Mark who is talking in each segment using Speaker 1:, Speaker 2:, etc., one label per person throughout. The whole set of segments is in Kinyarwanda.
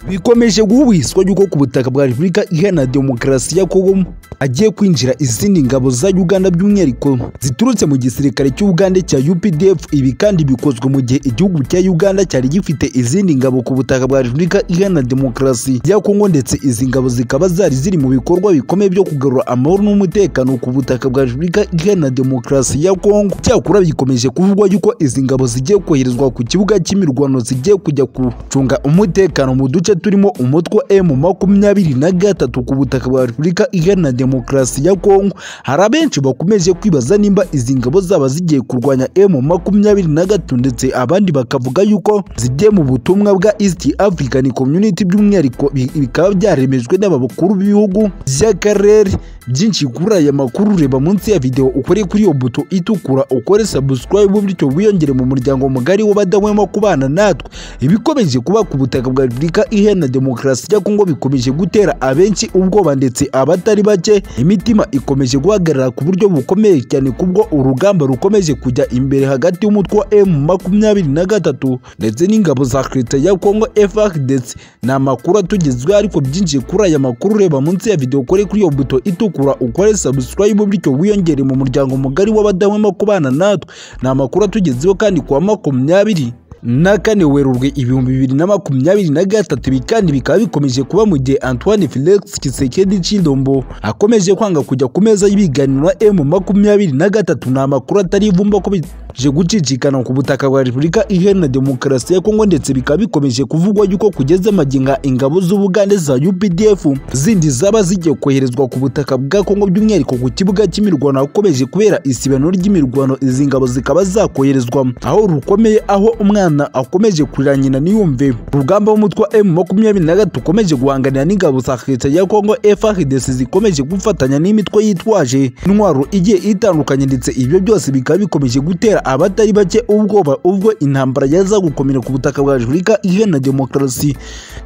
Speaker 1: bikomeje guhubiswa yuko ku butaka bwa repubulika iharanira demokarasi ya kongo hagiye kwinjira izindi ngabo za uganda by'umwihariko ziturutse mu gisirikare cy'ubugande cya updf ibi kandi bikozwe mu gihe igihugu cya uganda cyari gifite izindi ngabo ku butaka bwa repubulika iharanira demokarasi ya kongo ndetse izi ngabo zikaba zari ziri mu bikorwa bikomeye byo kugarura amahoro n'umutekano ku butaka bwa repubulika iharanira demokarasi ya kongo cyakora bikomeje kuvugwa yuko izi ngabo zigiye koherezwa ku kibuga cy'imirwano zigiye kujya gucunga umutekano mu duce turimo umutwe emu makumyabiri na gatatu ku butaka bwa repubulika iharanira demokarasi ya kongo hari abenshi bakomeje kwibaza nimba izi ngabo zaba zigiye kurwanya emu makumyabiri na gatatu ndetse abandi bakavuga yuko zigiye mu butumwa bwa east african community by'umwihariko bikaba byaremejwe n'aba bakuru b'ibihugu by'akarere byinshi kuri aya makuru reba munsi ya videwo ukore kuri iyo buto itukura ukore subscribe bityo wiyongere mu muryango mugari w'abadahwema kubana natwe ibikomeje kuba ku butaka bwa repubulika iharanira demokarasi ya kongo bikomeje gutera abenshi ubwoba ndetse abatari bake imitima ikomeje guhagarara ku buryo bukomeye cyane kubwo urugamba rukomeje kujya imbere hagati y'umutwe wa emu makumyabiri na gatatu ndetse n'ingabo za leta ya kongo efakidesi ni amakuru atugezweho ariko byinshi kuri aya makuru reba munsi ya videwo ukore kuri iyo buto itukura ukore subscribe bityo wiyongere mu muryango mugari w'abadahwema kubana natwe ni amakuru atugezweho kandi kuwa makumyabiri na kane werurwe ibihumbi bibiri na makumyabiri na gatatu ibi kandi bikaba bikomeje kuba mu gihe antoine felix kisekedi cy'indombo akomeje kwanga kujya ku meza y'ibiganiro emu makumyabiri na gatatu ni amakuru atari ivumba ko bije gucicikana ku butaka bwa repubulika iharanira demokarasi ya kongo ndetse bikaba bikomeje kuvugwa yuko kugeza amaginga ingabo z'ubugande za updf zindi zaba zigiye koherezwa ku butaka bwa kongo by'umwihariko ku kibuga cy'imirwano hakomeje kubera isibano ry'imirwano izi ngabo zikaba zakoherezwa aho rukomeye aho umwana umwana akomeje kurira nyina ntiyumve urugamba w'umutwe wa emu makumyabiri na gatatu ukomeje guhanganira n'ingabo za leta ya kongo efrdc zikomeje gufatanya n'imitwe yitwaje intwaro igiye itandukanye ndetse ibyo byose bikaba bikomeje gutera abatari bake ubwoba ubwo intambara yaza gukomera ku butaka bwa repubulika iharanira demokarasi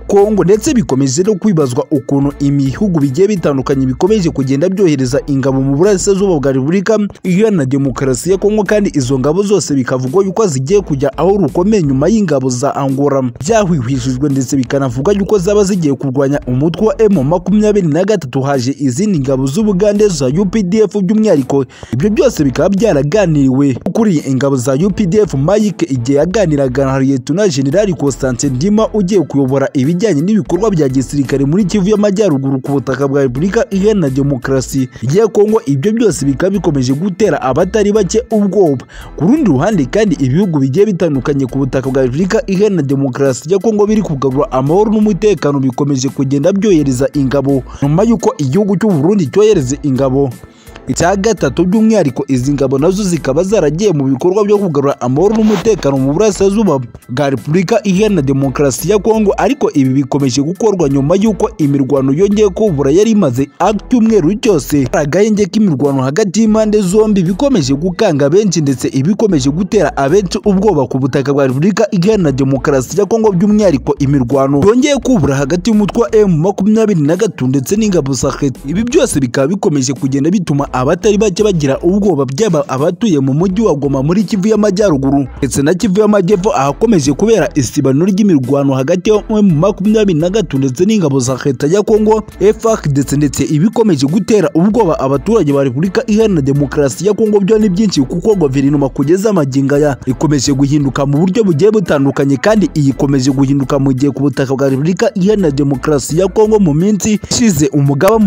Speaker 1: kongo ndetse bikomeje no kwibazwa ukuntu ibihugu bigiye bitandukanye bikomeje kugenda byohereza ingabo mu burasirazuba bwa repubulika iharanira demokarasi ya kongo kandi izo ngabo zose bikavugwa yuko zigiye kujya aho rukomeye nyuma y'ingabo za Angola byahwihwijwe ndetse bikanavuga yuko zaba zigiye kurwanya umutwe wa M makumyabiri na gatatu haje izindi ngabo z'Ubugande za UPDF by'umwihariko ibyo byose bikaba byaraganiriwe ukuriye ingabo za UPDF Mike igihe yaganiraga na Lieutenant General Constantin Ndima ugiye kuyobora ibijyanye n'ibikorwa bya gisirikare muri Kivu y'Amajyaruguru ku butaka bwa Repubulika Iharanira Demokarasi ya Kongo ibyo byose bikaba bikomeje gutera abatari bake ubwoba ku rundi ruhande kandi ibihugu bigiye bitandukanye ku butaka bwa Repubulika iharanira demokarasi ya Kongo biri kugarura amahoro n'umutekano bikomeje kugenda byohereza ingabo nyuma y'uko igihugu cy'u Burundi cyohereza ingabo icya gatatu by'umwihariko izi ngabo nazo zikaba zaragiye mu bikorwa byo kugarura amahoro n'umutekano mu burasirazuba bwa repubulika iharanira demokarasi ya kongo ariko ibi bikomeje gukorwa nyuma y'uko imirwano yongeye kubura yari imaze cyumweru cyose agahenge k'imirwano hagati y'impande zombi bikomeje gukanga benshi ndetse ibikomeje gutera abenshi ubwoba ku butaka bwa repubulika iharanira demokarasi ya kongo by'umwihariko imirwano yongeye kubura hagati y'umutwe wa emu makumyabiri na gatatu ndetse n'ingabo za ibi byose bikaba bikomeje kugenda bituma abatari bake bagira ubwoba byaba abatuye mu mujyi wa Goma muri Kivu y'Amajyaruguru ndetse na Kivu y'Amajyepfo ahakomeje kubera isibano ry'imirwano hagati ya makumyabiri na gatatu ndetse n'ingabo za leta ya Kongo FARDC ndetse ibikomeje gutera ubwoba abaturage ba Repubulika Iharanira Demokarasi ya Kongo byo ni byinshi kuko guverinoma kugeza amaginga ya ikomeje guhinduka mu buryo bugiye butandukanye kandi iyikomeje guhinduka mu gihe ku butaka bwa Repubulika Iharanira Demokarasi ya Kongo mu minsi ishize umugaba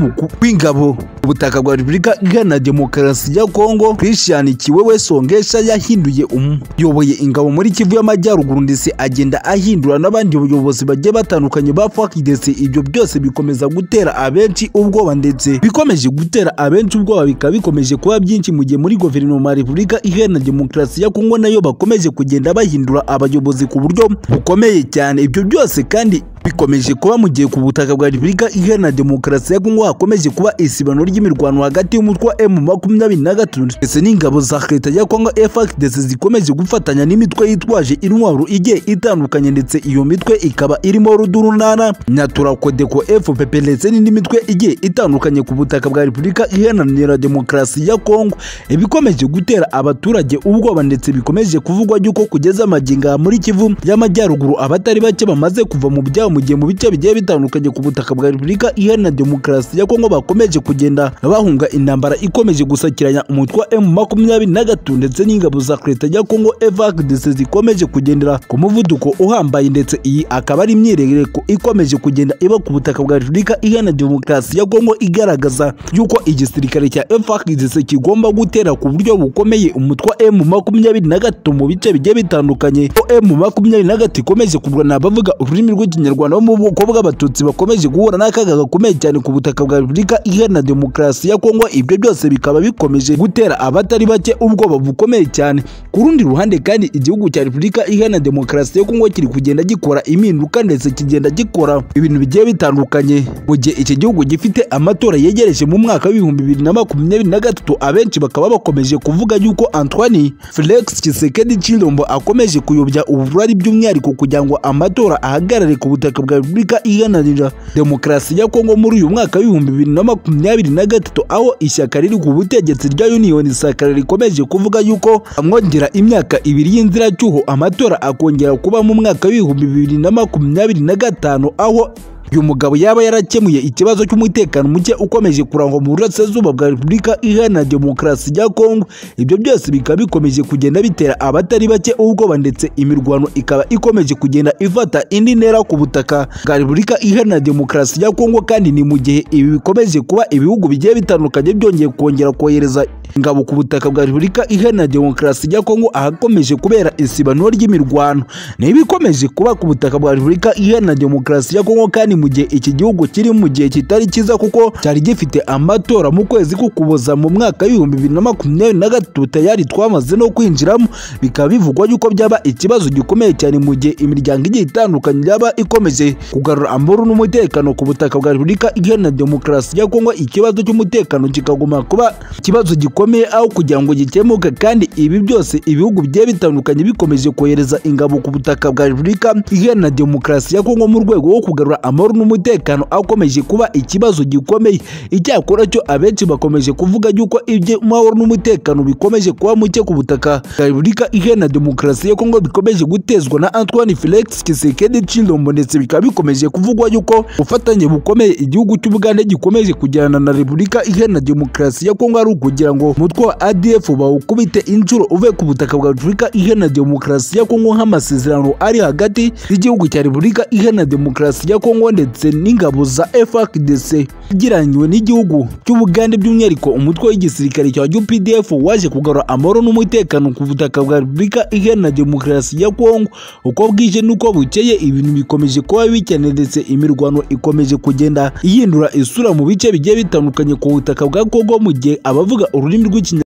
Speaker 1: w'ingabo ubutaka bwa Repubulika na demokarasi ya Kongo Christian Kiwewe Songesha yahinduye umuyoboye ingabo muri Kivu y'Amajyaruguru ndetse agenda ahindura n'abandi bayobozi bagiye batandukanye ba FARC ndetse ibyo byose bikomeza gutera abenshi ubwoba ndetse bikomeje gutera abenshi ubwoba bikaba bikomeje kuba byinshi mu gihe muri guverinoma ya Repubulika Iharanira Demokarasi ya Kongo nayo bakomeje kugenda bahindura abayobozi ku buryo bukomeye cyane ibyo byose kandi bikomeje kuba mu gihe ku butaka bwa repubulika iharanira demokarasi ya kongo hakomeje kuba isibano ry'imirwano hagati y'umutwe wa emu makumyabiri na gatatu ndetse n'ingabo za leta ya kongo frdc zikomeje gufatanya n'imitwe yitwaje intwaro igiye itandukanye ndetse iyo mitwe ikaba irimo rudurunana nyaturakodeko fpp ndetse n'indi mitwe igiye itandukanye ku butaka bwa repubulika iharanira demokarasi ya kongo ibikomeje gutera abaturage ubwoba ndetse bikomeje kuvugwa yuko kugeza amagingo aha muri kivu y'amajyaruguru abatari bake bamaze kuva mu byabo mu gihe mu bice bigiye bitandukanye ku butaka bwa repubulika iharanira demokarasi ya kongo bakomeje kugenda bahunga intambara ikomeje gusakiranya umutwe wa emu makumyabiri na gatatu ndetse n'ingabo za leta ya kongo evakdc zikomeje kugendera ku muvuduko uhambaye ndetse iyi akaba ari imyirereko ikomeje kugenda iba ku butaka bwa repubulika iharanira demokarasi ya kongo igaragaza yuko igisirikare cya evakdc kigomba gutera ku buryo bukomeye umutwe wa emu makumyabiri na gatatu mu bice bigiye bitandukanye ko emu makumyabiri na gatatu ikomeje kurwana abavuga ururimi rw'ikinyarwanda abanyarwanda bo mu bwoko bw'abatutsi bakomeje guhura n'akaga gakomeye cyane ku butaka bwa repubulika iharanira demokarasi ya kongo ibyo byose bikaba bikomeje gutera abatari bake ubwoba bukomeye cyane ku rundi ruhande kandi igihugu cya repubulika iharanira demokarasi ya kongo kiri kugenda gikora impinduka ndetse kigenda gikora ibintu bigiye bitandukanye mu gihe iki gihugu gifite amatora yegereje mu mwaka w'ibihumbi bibiri na makumyabiri na gatatu abenshi bakaba bakomeje kuvuga yuko antoine felix kisekedi chilombo akomeje kuyobya uburari by'umwihariko kugira ngo amatora ahagarare ku butaka bwa repubulika iharanira demokarasi ya kongo muri uyu mwaka w'ibihumbi bibiri na makumyabiri na gatatu aho ishyaka riri ku butegetsi rya uniyoni sakara rikomeje kuvuga yuko amwongera imyaka ibiri y'inziracyuho amatora akongera kuba mu mwaka w'ibihumbi bibiri na makumyabiri na gatanu aho uyu mugabo yaba yarakemuye ikibazo cy'umutekano muke ukomeje kurangwa mu burasirazuba bwa repubulika iharanira demokarasi ya kongo ibyo byose bikaba bikomeje kugenda bitera abatari bake ubwoba ndetse imirwano ikaba ikomeje kugenda ifata indi ntera ku butaka bwa repubulika iharanira demokarasi ya kongo kandi ni mu gihe ibi bikomeje kuba ibihugu bigiye bitandukanye byongeye kongera kohereza ingabo ku butaka bwa repubulika iharanira demokarasi ya kongo ahakomeje kubera isibano ry'imirwano ni ibikomeje kuba ku butaka bwa repubulika iharanira demokarasi ya kongo kandi mu gihe iki gihugu kiri mu gihe kitari cyiza kuko cyari gifite amatora mu kwezi kukuboza mu mwaka w'ibihumbi bibiri na makumyabiri na gatatu tayari twamaze no kwinjiramo bikaba bivugwa yuko byaba ikibazo gikomeye cyane mu gihe imiryango igiye itandukanye yaba ikomeje kugarura amahoro n'umutekano ku butaka bwa repubulika iharanira demokarasi ya kongo ikibazo cy'umutekano kikaguma kuba ikibazo gikomeye aho kugira ngo gikemuke kandi ibi byose ibihugu bigiye bitandukanye bikomeje kohereza ingabo ku butaka bwa repubulika iharanira demokarasi ya kongo mu rwego rwo kugarura amahoro n'umutekano akomeje kuba ikibazo gikomeye icyakora cyo abenshi bakomeje kuvuga yuko ibyo mahoro n'umutekano bikomeje kuba muke ku butaka bwa repubulika iharanira demokarasi ya kongo bikomeje gutezwa na antoine felix kisekedi chilombo ndetse bikaba bikomeje kuvugwa yuko ubufatanye bukomeye igihugu cy'ubugande gikomeje kugirana na repubulika iharanira demokarasi ya kongo ari ukugira ngo umutwe wa adf bawukubite inshuro uve ku butaka bwa repubulika iharanira demokarasi ya kongo nk'amasezerano ari hagati y'igihugu cya repubulika iharanira demokarasi ya kongo ndetse ndetse n'ingabo za FARDC igiranywe n'igihugu cy'Ubugande by'umwihariko umutwe w'igisirikare cya UPDF waje kugarura amahoro n'umutekano ku butaka bwa Repubulika Iharanira Demokarasi ya Kongo uko bwije n'uko bukeye ibintu bikomeje kuba bikene ndetse imirwano ikomeje kugenda ihindura isura mu bice bigiye bitandukanye ku butaka bwa Kongo mu gihe abavuga ururimi rw'ikinyarwanda